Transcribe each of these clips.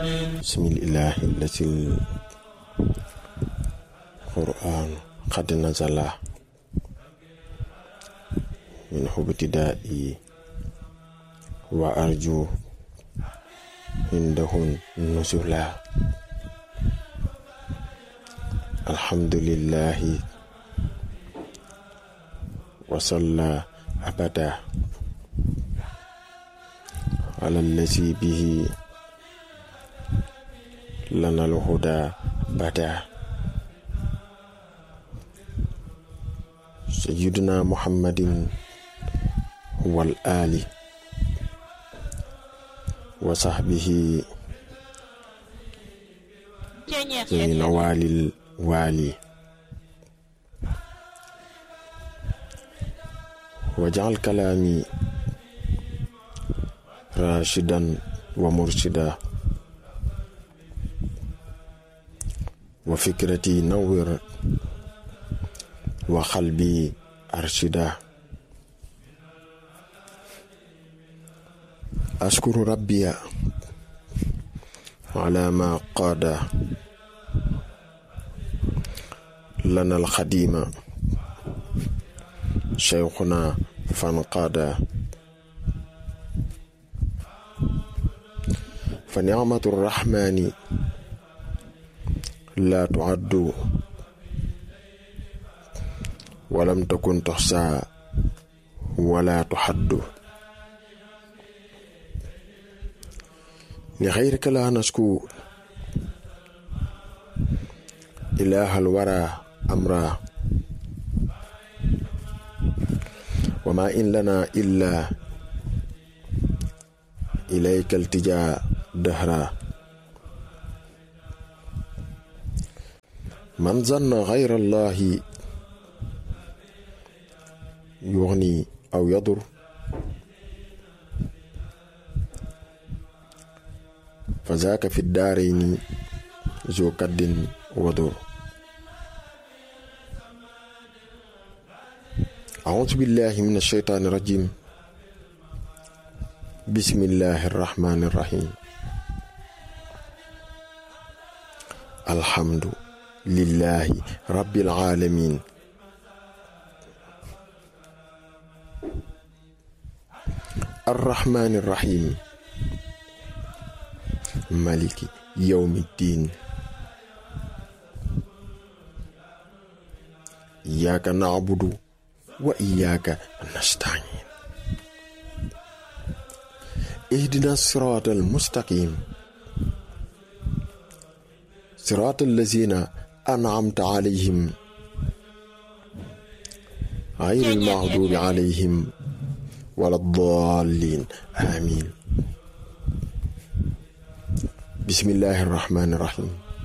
بسم الله التي القرآن قد نزل منه ابتدائي وأرجو عنده النزلا الحمد لله وصلى أبدا على الذي به لنا الهدى بدا سيدنا محمد هو الآل وصحبه ذي نوال الوالي وجعل كلامي راشدا ومرشدا وفكرتي نور وقلبي أرشدا أشكر ربي على ما قاد لنا الخديم شيخنا فانقاد فنعمة الرحمن لا تعد ولم تكن تحصى ولا تحد لغيرك لا نشكو إله الورى أمرا وما إن لنا إلا إليك التجاء دهرا من ظن غير الله يغني أو يضر فذاك في الدارين ذو كد وضر أعوذ بالله من الشيطان الرجيم بسم الله الرحمن الرحيم الحمد لله رب العالمين الرحمن الرحيم مالك يوم الدين إياك نعبد وإياك نستعين اهدنا الصراط المستقيم صراط الذين أنعمت عليهم غير المغضوب عليهم ولا الضالين آمين بسم الله الرحمن الرحيم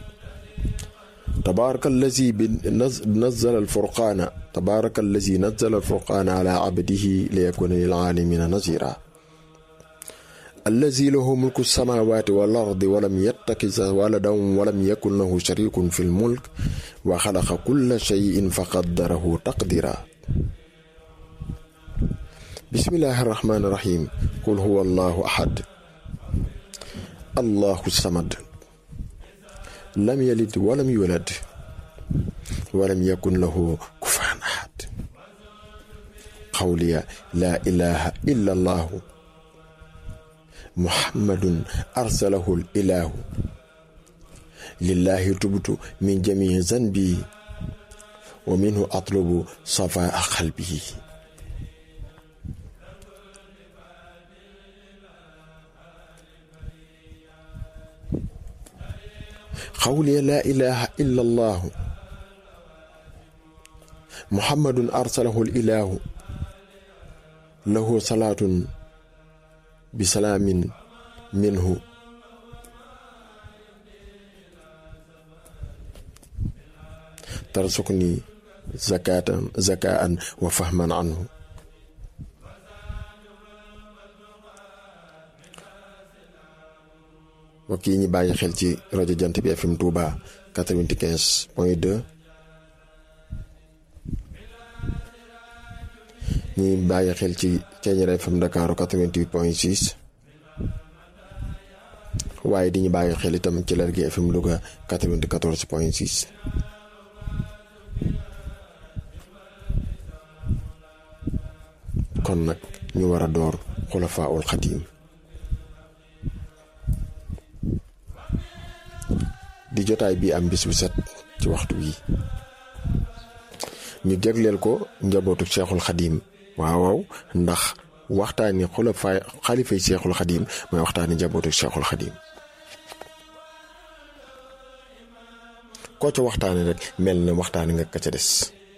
تبارك الذي نزل الفرقان تبارك الذي نزل الفرقان على عبده ليكون للعالمين نذيرا الذي له ملك السماوات والأرض ولم يتخذ ولدا ولم يكن له شريك في الملك وخلق كل شيء فقدره تقديرا بسم الله الرحمن الرحيم قل هو الله أحد الله الصمد لم يلد ولم يولد ولم يكن له كفوا أحد قولي لا إله إلا الله محمد أرسله الإله لله تبت من جميع ذنبي ومنه أطلب صفاء قلبه قولي لا إله إلا الله محمد أرسله الإله له صلاة بسلام منه ترزقني زكاة زكاء وفهما عنه mbokk yi ñu bàyyi xel ci rajo jant bi FM Touba 95 point 2 ñi bàyyi xel ci Thiéniere FM Dakar 88 point 6 waaye di ñu bàyyi xel itam ci Lergui FM Louga 94 point 6. kon nag ñu war a door xulafaa ul xadiim di jotaay bi am bis bu set ci waxtu wi ñu jagleel ko njabootu Cheikhul Xadiim waaw waaw ndax waxtaani xulafaa xalifay Cheikhul Xadiim mooy waxtaani njabootu Cheikhul Xadiim koo ca waxtaane rek mel na waxtaani nga ka ca des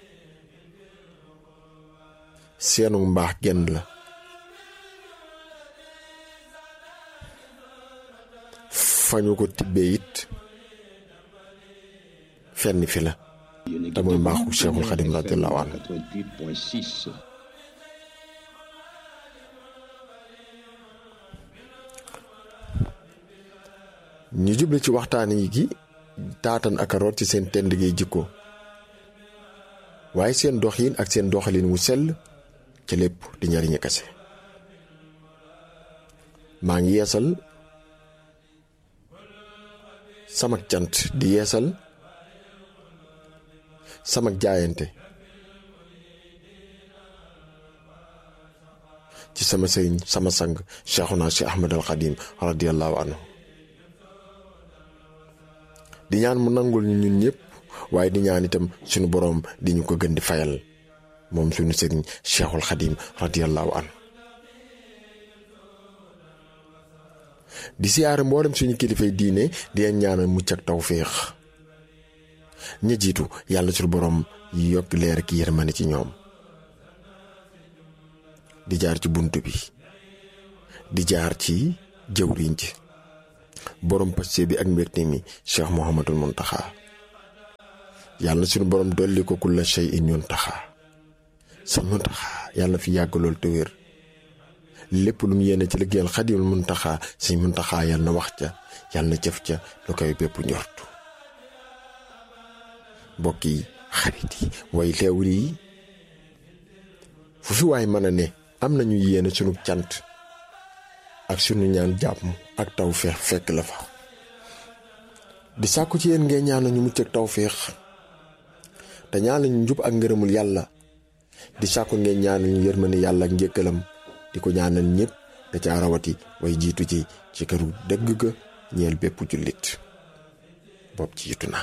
seenu mbaax genn la fañu ko tibbee it fenn fi la te mooy mbaaxu Cheikhul Xadim radiyallahu anhu ñu juble ci waxtaan yi gi taatan ak a root ci seen tend gi jikko waaye seen doxin ak seen doxalin wu sell ci lépp di njariñu kese maa ngi yeesal samak cant di yeesal samak jaayante ci sama sëriñ sama sang Cheikhuna Cheikh Ahmad al Xadim radiyallahu anhu di ñaan mu nangul ñu ñun ñëpp waaye di ñaan itam suñu boroom di ñu ko gën di fayal moom suñu sëriñ Cheikhul Xadim radiyallahu anhu di siyaare mboolem suñu kilifay diine di leen ñaanal mucc ak tawféex ña jiitu yàlla suñu boroom yokk leer ak yërmande ci ñoom di jaar ci bunt bi di jaar ci jëwriñ ji borom paste bi ak mbégte mi Cheikh Mouhamadul Muntaxa yàlla suñu borom dolli ko kulla shay in yuntaxa sa muntaxa yàlla fi yàgg lool te wér lépp lu mu yéene ci liggéeyal xadimul muntaxa si muntaxa yàlla na wax ca yàlla na jëf ca lu koy bépp njortu mbokk yi xarit yi way teewul yi fu fi waay mën a ne am nañu yéene sunu cant ak sunu ñaan jàmm ak taw feex fekk la fa di sàkku ci yéen ngeen ñaan ñu mucc ak taw feex te ñaan ñu njub ak ngërëmul yàlla di sàkku ngeen ñaanal ñu yërmande yàlla ak njëkkalam di ko ñaanal ñëpp da ca rawati way jiitu ci ci këru dëgg ga ñeel bépp jullit bopp jiitu na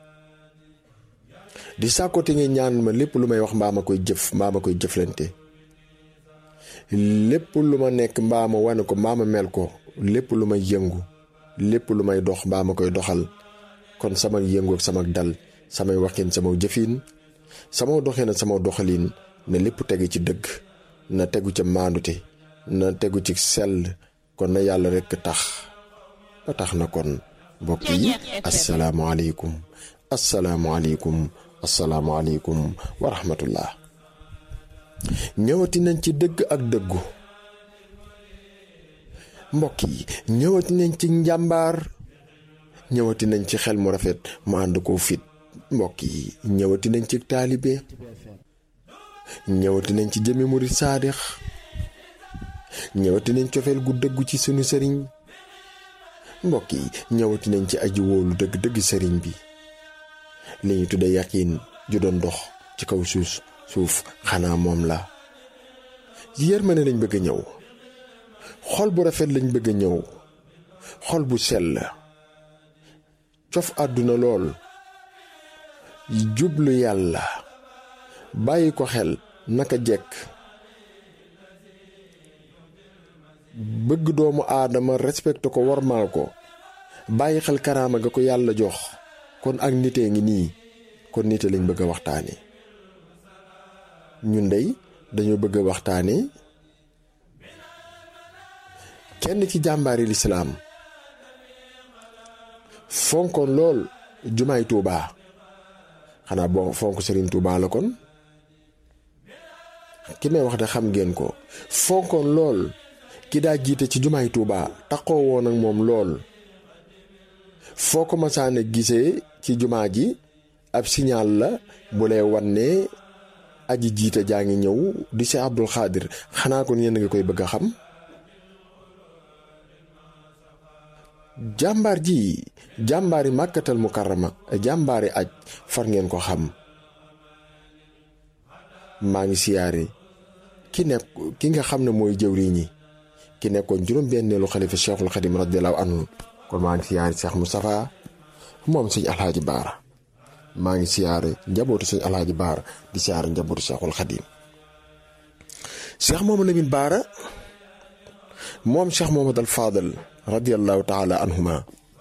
di sàkku te ngeen ñaanal ma lépp lu may wax mbaa ma koy jëf mbaa ma koy jëflante lépp lu ma nekk mbaa ma wane ko mbaa ma mel ko lépp lu may yëngu lépp lu may dox mbaa ma koy doxal kon sama yëngu ak sama dal samay waxin sama jëfin sama doxin ak sama doxalin na lépp tegu ci dëgg na tegu ca maandute na tegu ci sell kon na yàlla rekk tax ba tax na kon mbokk yi asalaamaaleykum asalaamaaleykum asalaamaaleykum wa rahmatullah ñëwati nañ ci dëgg ak dëggu mbokk yi ñëwati nañ ci njàmbaar ñëwati nañ ci xel mu rafet mu ànd ko fit mbokk yi ñëwati nañ ci taalibe ñëwati nañ ci jëmi murit saadix ñëwati nañ cofeel gu dëggu ci sunu sëriñ mbokk yi ñëwati nañ ci aji wóolu dëgg dëgg sëriñ bi li ñu tudde yaqiin ju doon dox ci kaw suus suuf xanaa moom la yërmande lañ bëgg a ñëw xol bu rafet lañ bëgg a ñëw xol bu sell cof àdduna lool jublu yàlla bàyyi ko xel naka jekk bëgg doomu aadama respecté ko warmaal ko bàyyi xel karaama ga ko yàlla jox kon ak nitee ngi nii kon nite lañ bëgg a waxtaane ñun dey dañoo bëgg a waxtaane kenn ci jàmbaari lislaam fonkoon lool jumaay tuubaa xanaa boo fonk sëriñ tuubaa la kon ki may wax de xam ngeen ko fonkoon lool ki daa jiite ci jumaay tuubaa taxoo woon ak moom lool foo ko masaane gisee ci jumaa ji ab signal la bu lay wan ne aji jiite jaa ngi ñëw di si Abdul Xaadir xanaa kon yéen a ngi koy bëgg a xam jàmbaar ji jàmbaari màkkatal mukarrama jàmbaari aj far ngeen ko xam maa ngi siyaare ki nekk ki nga xam ne mooy jëwriñ ñi ki nekkoon juróom-benneelu xalifa cheikhul xadim radiallahu anhu kon maa ngi siyaare Cheikh Moustapha moom sëñ alhaaji baara maa ngi siyaare njabootu sëñ alhaaji baara di siyaare njabootu cheikhul xadim cheikh mooma lamin baara moom cheikh mohamad al fadal radiallahu taala anhuma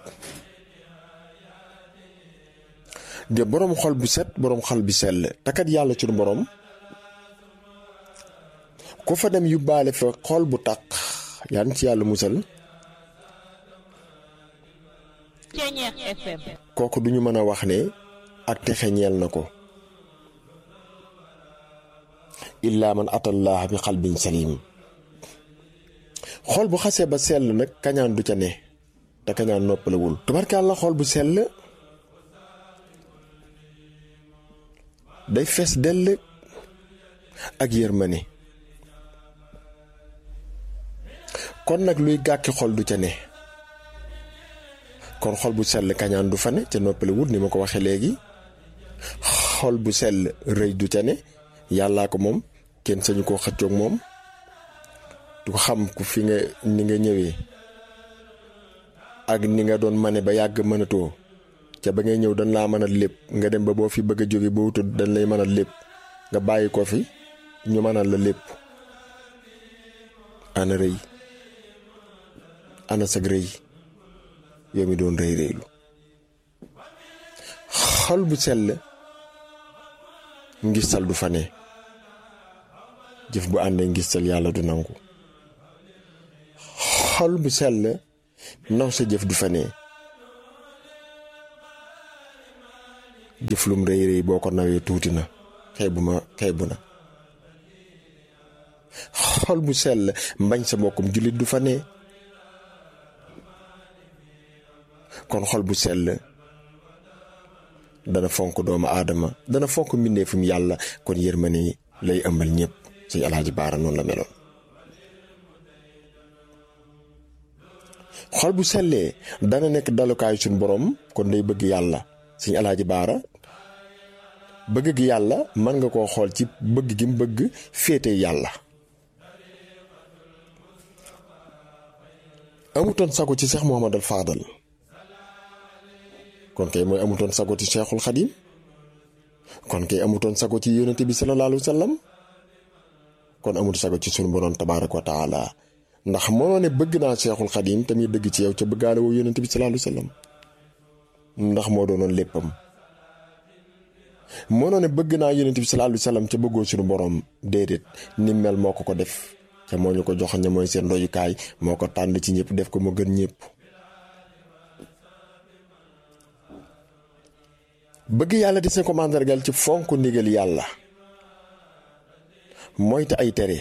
de boroom xol bu set boroom xol bi sell takat yàlla ci boroom ku fa dem yóbbaale fa xol bu taq yaan ci yàlla musal kooku duñu mën a wax ne ak texe ñeel na ko illaa man atallaah bi xalbin salim xol bu xasee ba sell nag kañaan du ca ne te kañaan noppalewul tubarkàlla xol bu sell day fees dell ak yërmande kon nag luy gàkki xol du ca ne kon xol bu sell kañaan du fa ne ca noppalewul ni ma ko waxee léegi xol bu sell rëy du ca ne yàllaa ko moom kenn sañu koo xëccoog moom du ko xam ku fi nga ni nga ñëwee ak ni nga doon mane ba yàgg mënatoo ca ba ngay ñëw dañ laa mën a lépp nga dem ba boo fi bëgg a jóge ba wutul dañ lay mën a lépp nga bàyyi ko fi ñu mënal la lépp ana rëy ana sag rëy yow mi doon rëy rëylu xol bu sell ngistal du fa ne jëf bu àndee ngistal yàlla du nangu xol bu sell naw sa jëf du fa ne jëf lum rëy rëy boo ko nawee tuuti na xeebu ma xeebu na xol bu sell mbañ sa mbokkum jullit du fa ne kon xol bu sell dana fonk doomu aadama dana fonk mbindeefum yàlla kon yërmande lay ëmbal ñëpp suñu alaaji baara noonu la meloon xol bu sellee dana nekk dalukaayu suñ borom kon day bëgg yàlla suñu alaaji baara bëgg gi yàlla mën nga koo xool ci bëgg gi mu bëgg féete yàlla amutoon sago ci Cheikh Mouhamadal Fadal kon kay mooy amutoon sago ci Cheikhul Xadim kon kay amutoon sago ci yonente bi sallallahu alayhi wa sallam kon amut sago ci sunu borom tabaaraka wa taala ndax mënoo ne bëgg naa Cheikhul Xadim tamit dëgg ci yow ca bëggaale woo yonente bi sallallahu alayhi wa sallam ndax moo doonoon léppam mënoo ne bëgg naa yonente bi sallallahu alayhi wa sallam ca bëggoo sunu borom déedéet ni mel moo ko ko def ca moo ñu ko jox ne mooy seen royukaay moo ko tànn ci ñëpp def ko mu gën ñëpp. bëgg yàlla di seen ko màndargal ci fonk ndigal yàlla moytu ay tere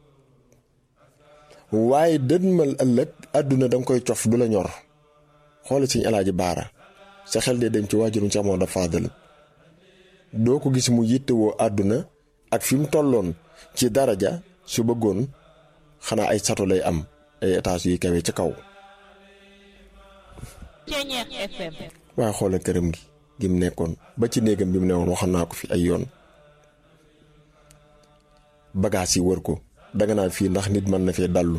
waaye dënmal ëllëg àdduna danga koy cof du la ñor xoole suñu alaaji baara sa xel dee dem ci waajurum Cheikh Maodo Fadal doo ko gis mu yittewoo àdduna ak fi mu tolloon ci daraja su bëggoon xanaa ay sato lay am ay étage yuy kawe ca kaw waaye xoole këram gi gi mu nekkoon ba ci néegam bi mu newoon waxoon naa ko fi ay yoon bagaas yi wër ko danga naan fii ndax nit mën na fee dallu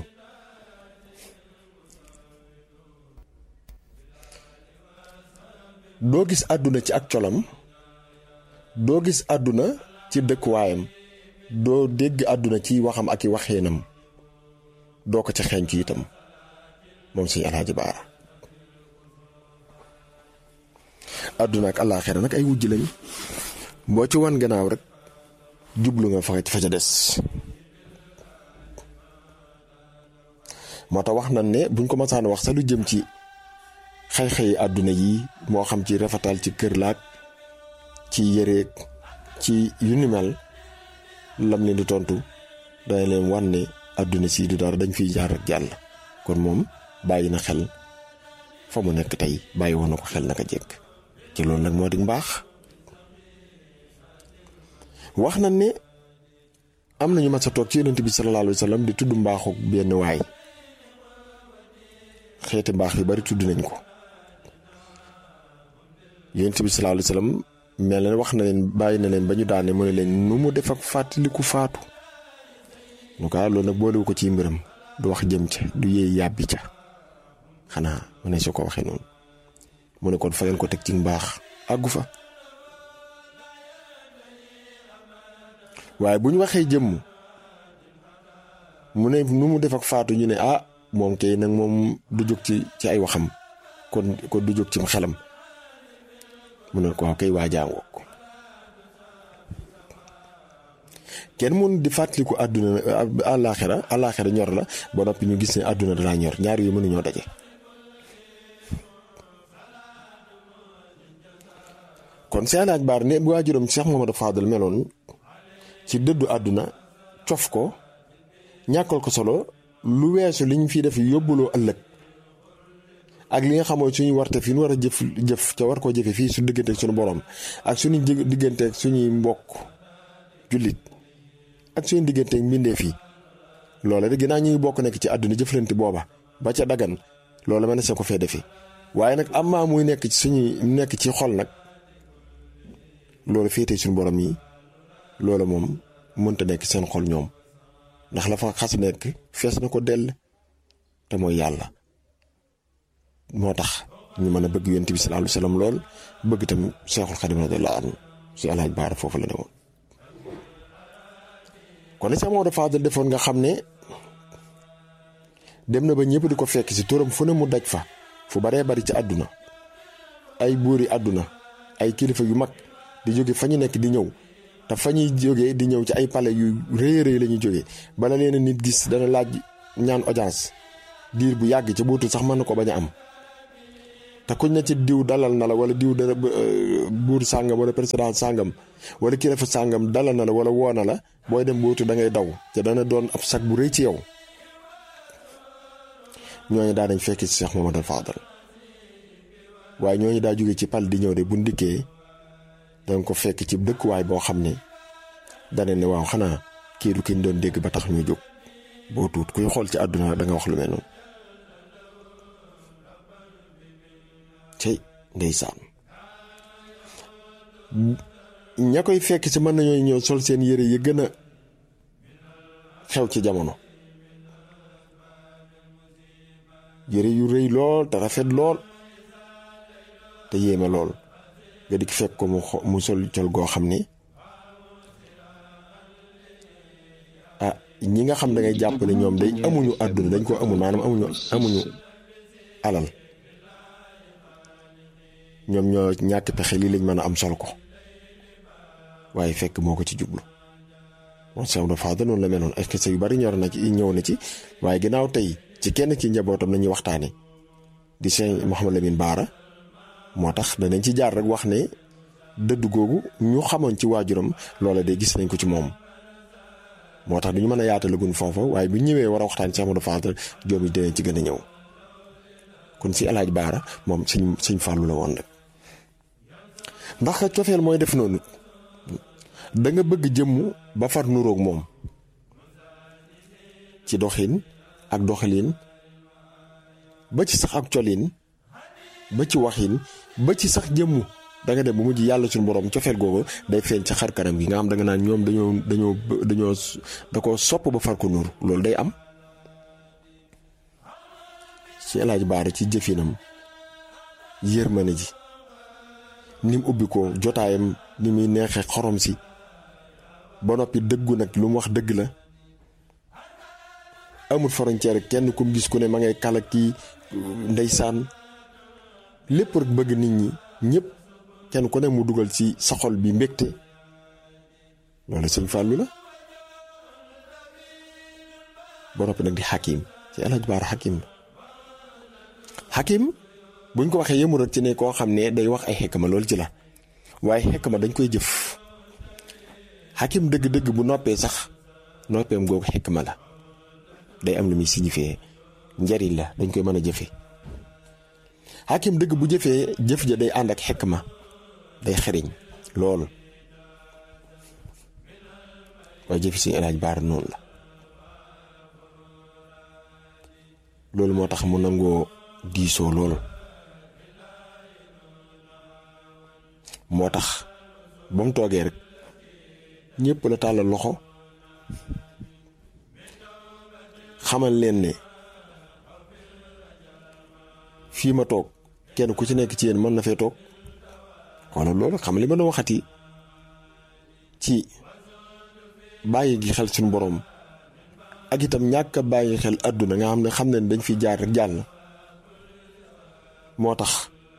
doo gis àdduna ci ak colam doo gis àdduna ci dëkkuwaayam doo dégg àdduna ci waxam ak i waxeenam doo ko ca xeeñ ci itam moom sëñ Alaaji Baara àdduna ak àllaaxira nag ay wujj lañ boo ci wan gannaaw rek jublu nga fa fa ca des moo tax wax nañ ne buñ ko masaan wax sa lu jëm ci xëy-xëyi àdduna yi moo xam ci rafetal ci kër laag ci yëreeg ci yu ni mel lam leen di tontu dana leen wan ne àdduna sii du dara dañ fiy jaar ak jàll kon moom bàyyi na xel fa mu nekk tey bàyyi woon na ko xel naka jekk ci loolu nag moo di mbaax wax na ne am nañu mas a toog ci yonent bi sallallahu alayhi wa sallam di tudd mbaaxu benn waay xeeti mbaax yu bari tudd nañ ko yonent bi sallallahu alayhi wasallam mel na wax na leen bàyyi na leen ba ñu daane mu ne leen nu mu def ak fàttaliku faatu lu ko loolu nag boolewu ko ci mbiram du wax jëm ca du yéey yàbbi ca xanaa mu ne su ko waxee noonu mu ne kon fa ngeen ko teg ci mbaax àggu fa waaye bu ñu waxee jëmm mu ne nu mu def ak faatu ñu ne ah moom kay nag moom du jóg ci ci ay waxam kon kon du jóg ci xelam mu ne ko waaw kay waajaangoo ko kenn mun di fàttaliku àdduna àllaaxira àllaaxira ñor la ba noppi ñu gis ne àdduna dalaa ñor ñaar yu mënuñoo daje kon seen laaj baar ne bu waajuram Cheikh Mamadou Fadal meloon ci dëddu àdduna cof ko ñàkkal ko solo lu weesu li ñu fi def yóbbuloo ëllëg ak li nga xamoo suñu warte fi ñu war a jëf jëf ca war koo jëfe fii su diggante ak suñu borom ak suñu diggante ak suñuy mbokk jullit ak suñu diggante ak mbindee fii loola de ginnaaw ñuy bokk nekk ci àdduna jëflante booba ba ca dagan loola mën na sa ko fee defi waaye nag am maa muy nekk ci suñuy nekk ci xol nag loolu féetee suñu borom yi loola moom mënta nekk seen xol ñoom ndax la fa xas nekk fees na ko dell te mooy yàlla moo tax ñu mën a bëgg yonent bi sallallahu alayhi wasallam lool bëgg tam Seexul Xadim radiyallahu anhu si alaaj baara foofu la ne woon kon ne Seex Maodo Fadal defoon nga xam ne dem na ba ñëpp di ko fekk si turam fu ne mu daj fa fu baree bari ci àdduna ay buuri àdduna ay kilifa yu mag di jóge fa ñu nekk di ñëw te fa ñuy jógee di ñëw ci ay palais yu rëy rëy la ñuy jógee bala leen nit gis dana laaj ñaan audience diir bu yàgg ca bootul sax mën na ko bañ a am te kuñ na ci diw dalal na la wala diw dana buur sàngam wala président sàngam wala kilifa sàngam dalal na la wala woo na la booy dem bootu da ngay daw te dana doon ab sag bu rëy ci yow ñooñu daa dañ fekk ci Cheikh Mamadou Fadal waaye ñooñu daa jóge ci pal di ñëw de bu ndikkee danga ko fekk ci dëkkuwaay boo xam ne dana ne waaw xanaa kii du ki ñu doon dégg ba tax ñu jóg boo tuut kuy xool ci àdduna da nga wax lu mel noonu cey ndeysaan ña koy fekk ci mën nañoo ñëw sol seen yére yi gën a xew ci jamono yére yu rëy lool te rafet lool te yéeme lool nga di fekk ko mu mu sol col goo xam ni ah ñi nga xam da ngay jàpp ne ñoom day amuñu àdduna dañ ko amul maanaam amuñu amuñu alal ñoom ñoo ñàkk pexe lii lañ mën a am sol ko waaye fekk moo ko ci jublu moom Cheikh Abdou Fadal noonu la meloon est-ce que yu bari ñor na ci ñëw na ci waaye ginnaaw tey ci kenn ci njabootam nañuy waxtaane di Cheikh Mouhamed Lamine Baara moo tax danañ ci jaar rek wax ne dëdd googu ñu xamoon ci waajuram loola de gis nañ ko ci moom moo tax duñu mën a yaatalagun foofa waaye bu ñëwee war a waxtaan Cheikh Abdou Fadal joom yi dinañ ci gën a ñëw kon si alaaj Baara moom sëñ sëñ Fàllu la woon rek ndax cofeel mooy def noonu da nga bëgg jëmm ba far nuroog moom ci doxin ak doxalin ba ci sax ak colin ba ci waxin ba ci sax jëmm da nga dem bu mujj yàlla suñu borom cofeel googu day feeñ ci xar kanam gi nga xam da nga naan ñoom dañoo dañoo dañoo da ko sopp ba far ko nuur loolu day am ci El Hadj Baara ci jëfinam yërmande ji ni mu ubbi ko jotaayam ni muy neexee xorom si ba noppi dëggu nag lu mu wax dëgg la amul frontière kenn ku mu gis ku ne ma ngay kala kii ndeysaan lépp rek bëgg nit ñi ñëpp kenn ku ne mu dugal ci sa xol bi mbégte loolu sëñ Fallou la ba noppi nag di xakim ci El Hadj Baara xakim la xakim buñ ko waxee yëmu rek ci ne koo xam ne day wax ay xekma loolu ci la waaye xekma dañ koy jëf xakim dëgg-dëgg bu noppee sax noppeem googu xekma la day am lu muy signifié njariñ la dañ koy mën a jëfe xakim dëgg bu jëfee jëf ja day ànd ak xekma day xeriñ loolu waaye jëfi si El Hadj Baara noonu la loolu moo tax mu nangoo diisoo lool moo tax ba mu toogee rek ñëpp la tàllal loxo xamal leen ne fii ma toog kenn ku ci nekk ci yéen mën na fee toog wala loolu xam li ma doon waxati ci bàyyi gi xel suñu borom ak itam ñàkk a bàyyi xel àdduna nga xam ne xam ne dañ fi jaar rek jàll moo tax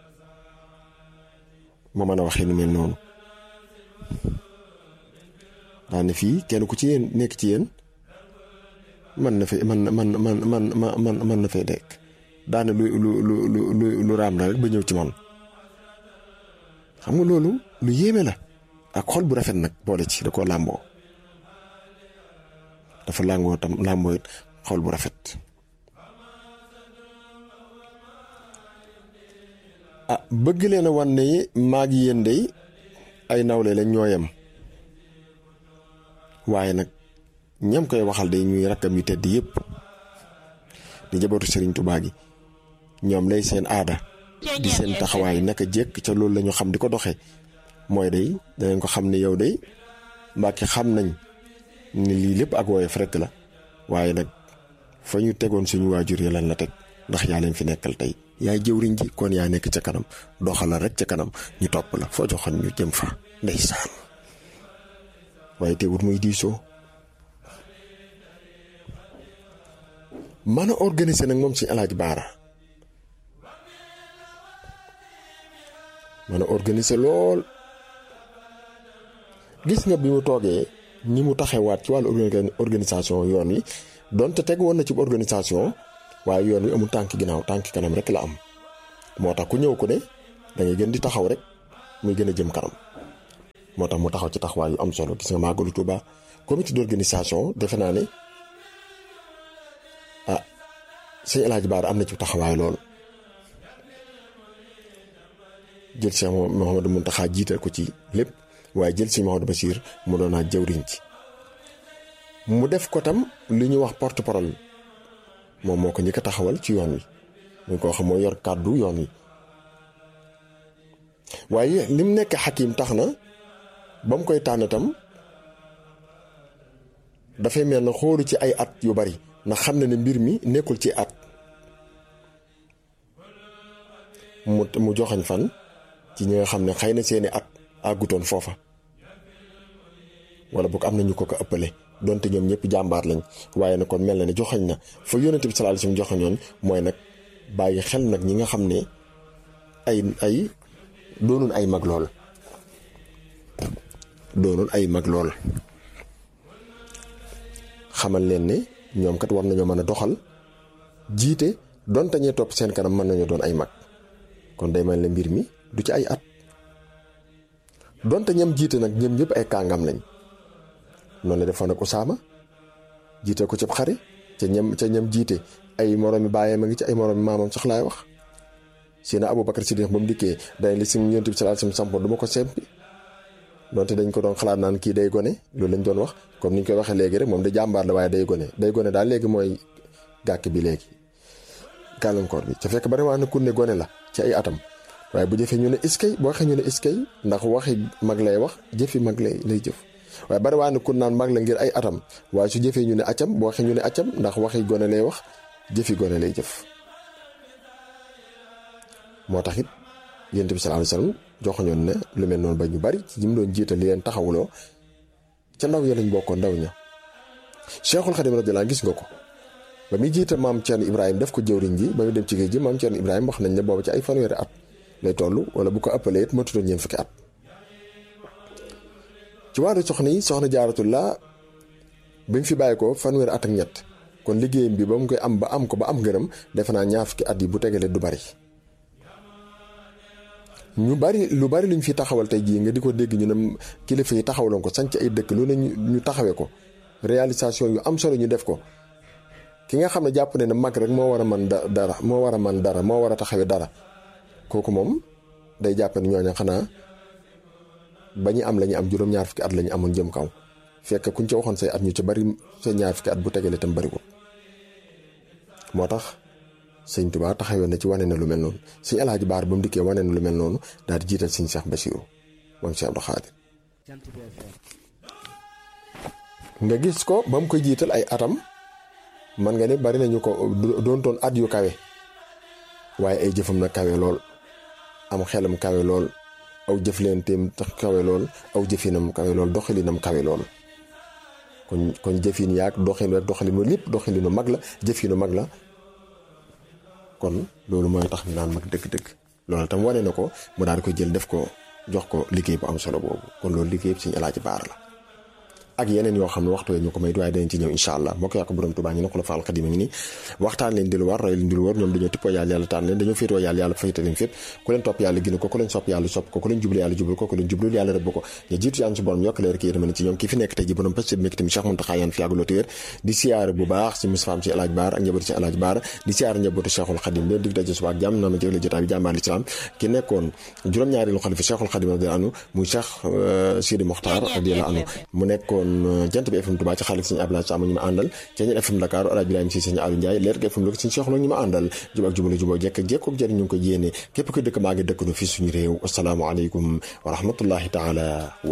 ma mën a waxee nu mel noonu daane fii kenn ku ci yéen nekk ci yéen man na fee man man man man man man na fee nekk daane lu lu lu lu lu raam la rek ba ñëw ci man xam nga loolu lu yéeme la ak xol bu rafet nag boole ci da koo làmboo dafa làngoo tam làmboo it xol bu rafet ah bëgg leen a wan ne maag yéen day ay nawle lañ ñooyam waaye nag ñam koy waxal day ñuy rakkam yu tedd yépp di jabootu sëriñ Tuubaa gi ñoom lay seen aada di seen taxawaay naka jekk ca loolu la ñu xam di ko doxee mooy day danañ ko xam ne yow day mbàkke xam nañ ni lii lépp ak woyof rekk la waaye nag fa ñu tegoon suñu waajur yi lan la teg ndax yaa leen fi nekkal tey yaay jëwriñ ji kon yaa nekk ca kanam doxala rek ca kanam ñu topp la foo joxoon ñu jëm fa ndeysaan waaye teewut muy diisoo mën a organiser nag moom si alaaji baara mën a organiser lool gis nga bi mu toogee ni mu taxewaat ci wàllu organisation yoon wi donte teg woon na ci organisation waaye yoon wi amul tànk ginnaaw tànk kanam rek la am moo tax ku ñëw ko ne da ngay gën di taxaw rek muy gën a jëm kanam moo tax mu taxaw ci taxawaay yu am solo gis nga màggalu Tuuba comité d'organisation defe naa ne ah sëñ El Hadj Baara am na ci taxawaay lool jël Cheikh Mouhamadou Mountakha jiital ko ci lépp waaye jël sëñ Mouhamadou Bachir mu doon naa jëwriñ ci mu def ko tam li ñuy wax porte parole moom moo ko njëkk a taxawal ci yoon wi ñu ko xam moo yor kàddu yoon wi waaye lim nekk xakim tax na ba mu koy tànn tam dafay mel na xoolu ci ay at yu bari ndax xam na ne mbir mi nekkul ci at mu mu joxañ fan ci ñi nga xam ne xëy na seeni at àggutoon foofa wala boog am na ñu ko ko ëppale donte ñoom ñëpp jàmbaar lañ waaye nag kon mel na ne joxañ na fa yónnent bi sallallahu alayhi wasallam joxañoon mooy nag bàyyi xel nag ñi nga xam ne ay ay doonul ay mag lool doonul ay mag lool xamal leen ne ñoom kat war nañoo mën a doxal jiite donte ñee topp seen kanam mën nañoo doon ay mag kon day mel ne mbir mi du ci ay at donte ñam jiite nag ñoom ñëpp ay kàngam lañ noonu la defoon ak Usaama jiite ko ci xare ca ñam ca ñam jiite ay moroomi bàyyee ma ngi ci ay moroomi maamam sax laay wax sina Abubakar Siddiq ba mu dikkee dañ li si Yonent bi sallallahu alayhi wasallam sampoon du ma ko sempi donte dañ ko doon xalaat naan kii day gone loolu lañ doon wax comme ni ñu koy waxee léegi rek moom da jàmbaar la waaye day gone day gone daal léegi mooy gàkk bi léegi gàllankoor bi ca fekk bari waa na ku ne gone la ci ay atam waaye bu jëfee ñu ne iskay boo waxee ñu ne iskay ndax waxi mag lay wax jëfi mag lay lay jëf waaye bari waa na ku naan mag la ngir ay atam waaye su jëfee ñu ne acam boo waxee ñu ne acam ndax waxi gone lay wax jëfi gone lay jëf moo tax it yonent bi sallallahu alayhi wasallam joxoñoon ne lu mel noonu ba ñu bari ci ñi mu doon jiital li leen taxawuloo ca ndaw ya lañ bokkoon ndaw ña Cheikhul Khadim radiyallahu gis nga ko ba muy jiital maam Thierno Ibrahima def ko jëwriñ ji ba muy dem ci géej gi maam Thierno Ibrahima wax nañ ne booba ci ay fanweeri at lay toll wala bu ko ëppalee it matutoon ñeent fukki at. ci wàllu soxna yi soxna jaaratullah bi mu fi bàyyi ko fanweeri at ak ñett kon liggéeyam bi ba mu koy am ba am ko ba am ngërëm defe naa ñaar fukki at yi bu tegalee du bari. ñu bari lu bari luñ fi taxawal tey jii nga di ko dégg ñu ne kilifa yi taxawaloon ko sanc ay dëkk lu ne ñu taxawee ko réalisation yu am solo ñu def ko ki nga xam ne jàpp ne ne mag rek moo war a man dara moo war a man dara moo war a taxawee dara kooku moom day jàpp ne ñooñu xanaa ba ñu am la ñu am juróom-ñaar fukki at la ñu amoon jëm kaw fekk kuñ ca waxoon say at ñu ci bari say ñaar fukki at bu tegalee tam bariwul moo tax sëñ Tuubaa taxawee na ci wane na lu mel noonu sëñ Alaaji Baar ba mu dikkee wane na lu mel noonu daal di jiital sëñ Cheikh Bassirou moom Cheikh Abdou Khadir nga gis ko ba mu koy jiital ay atam man nga ne bari nañu ko doontoon at yu kawe waaye ay jëfam na kawe lool am xelam kawe lool aw jëflenteem tax kawe lool aw jëfinam kawe lool doxalinam kawe lool kon kon jëfin yaag doxin rek doxalinu lépp doxalinu mag la jëfinu mag la kon loolu mooy tax ñu naan mag dëgg-dëgg loolu tam wane na ko mu daal di ko jël def ko jox ko liggéey bu am solo boobu kon loolu liggéey yëpp suñu alaaji baar la ak yeneen yoo xam ne waxtu ñu ko may waaye danañ ci ñëw incha allah moo ko yàq borom Tuubaa ñu ne ko la faal xadima ngi nii waxtaan leen di lu war roy leen di lu war ñoom dañoo tippoo yàlla yàlla taan leen dañoo féetoo yàlla yàlla fayta leen fépp ku leen topp yàlla gina ko ku leen sopp yàlla sopp ko ku leen jublu yàlla jublu ko ku leen jublul yàlla rëbb ko ñu jiitu yàlla su borom yokk leer ki yërmande ci ñoom ki fi nekk tey ji borom pës mi tamit Cheikh Mountakha yaan fi yàgguloo téwér di siyaare bu baax si Moustapha ci alaaj baar ak njabootu ci alaaj baar di siyaare njabootu Cheikhul Khadim leen dig daje suba ak jàmm noonu jëgle jotaay bi jàmbaar l'islam ki nekkoon juróom-ñaareelu xalifa Cheikhul Khadim radiyallahu anhu muy Cheikh Sidi Mokhtar radiyallahu anhu mu nekkoon jant bi FM Touba ci xaalis sëñ Abdoulaye Sam ñu ma àndal ca ñeen FM Dakar Alaaji Ibrahima si sëñ Aliou Ndiaye leer gi FM Louga sëñ Cheikh Lo ñu ma àndal jub ak jubale juboo jekk jekk ak jëriñ ñu ngi ko yéene képp ko dëkk maa ngi dëkk no fii suñu réew asalaamaaleykum wa rahmatullahi taala